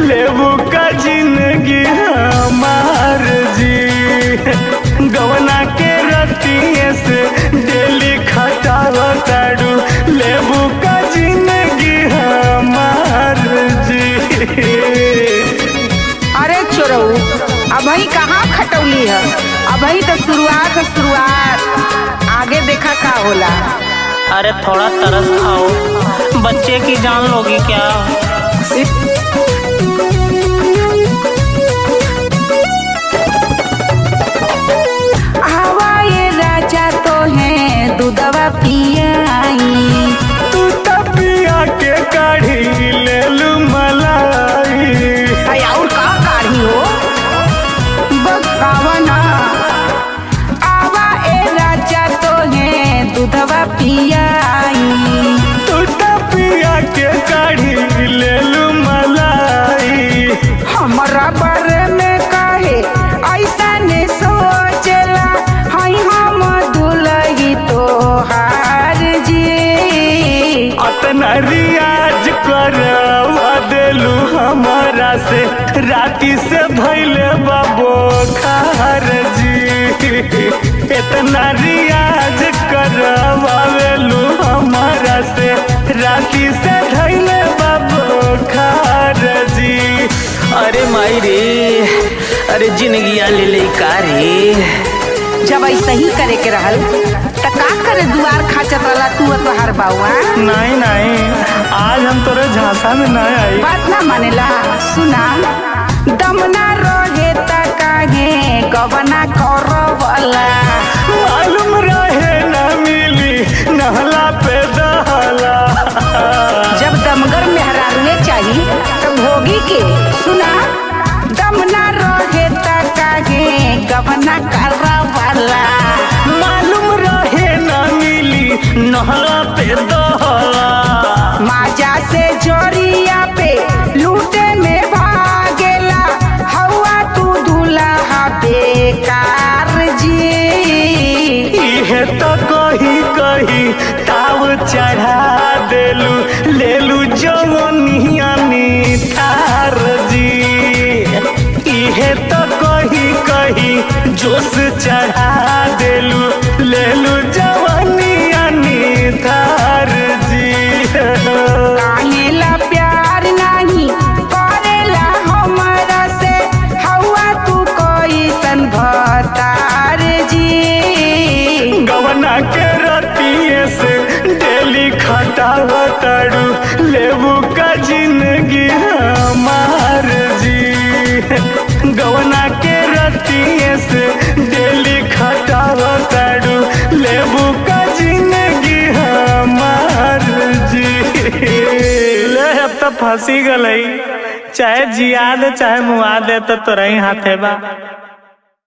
लेबू का जिंदगी हमार जी गवना के रतिये से डेली खटावताड़ू लेबू का जिंदगी हमार जी अरे चोरऊ अभी कहाँ खटौली है अभी तो शुरुआत है शुरुआत आगे देखा का होला अरे थोड़ा तरस खाओ बच्चे की जान लोगी क्या हवा ये राजा तो है दूधवा पियाई तू तपिया के काढ़ी ले लू मलाई अरे और का काढ़ी हो बकावना आवा ए राजा तो है दूधवा पियाई तू तपिया के काढ़ी ले लू मलाई हमरा बारे में काहे ऐसा ने सोचला हई हम दुलही तोहार जी अतना रियाज करवा देलू हमारा से राती से भैले बाबो खार जी इतना रियाज करवावेलू हमारा से राती से धैले बाबो खार जी अरे माई रे अरे जिंदगी ले ले का रे जब ऐसा ही करे के रहल त का करे दुआर खाचत वाला तू और तोहार बाउआ नहीं नहीं आज हम तोरे झांसा में नहीं आई बात ना मानेला सुना दमना रहे त काहे गवना करवला मालूम रहे न मिली नहला पे दहला जब दमगर मेहरारूए चाही तो भोगी के सुना दमना रहे त काहे गवना करवला मालूम रहे न मिली नहला पे दहला माजा से जोरिया पे लूटे में भागेला हवा तू दूल्हा बेकार जी इहे तो कही कही ताव चढ़ा देलू लेलू जवनिया थार जी इहे तो कही कही जोश चढ़ा देलू लेलू जवनिया थार जी काहेला प्यार नहीं करेला हमरा से हवा तू कोई सन भतार जी गवना के रतिये से डेली खटावताड़ू लेबू का जिंदगी हमार जी गवना के रतिये से डेली खटावताड़ू लेबू का जिंदगी हमार जी ले अब तो फंसी गलई चाहे जिया दे चाहे मुआ दे तो तोरा ही हाथे बा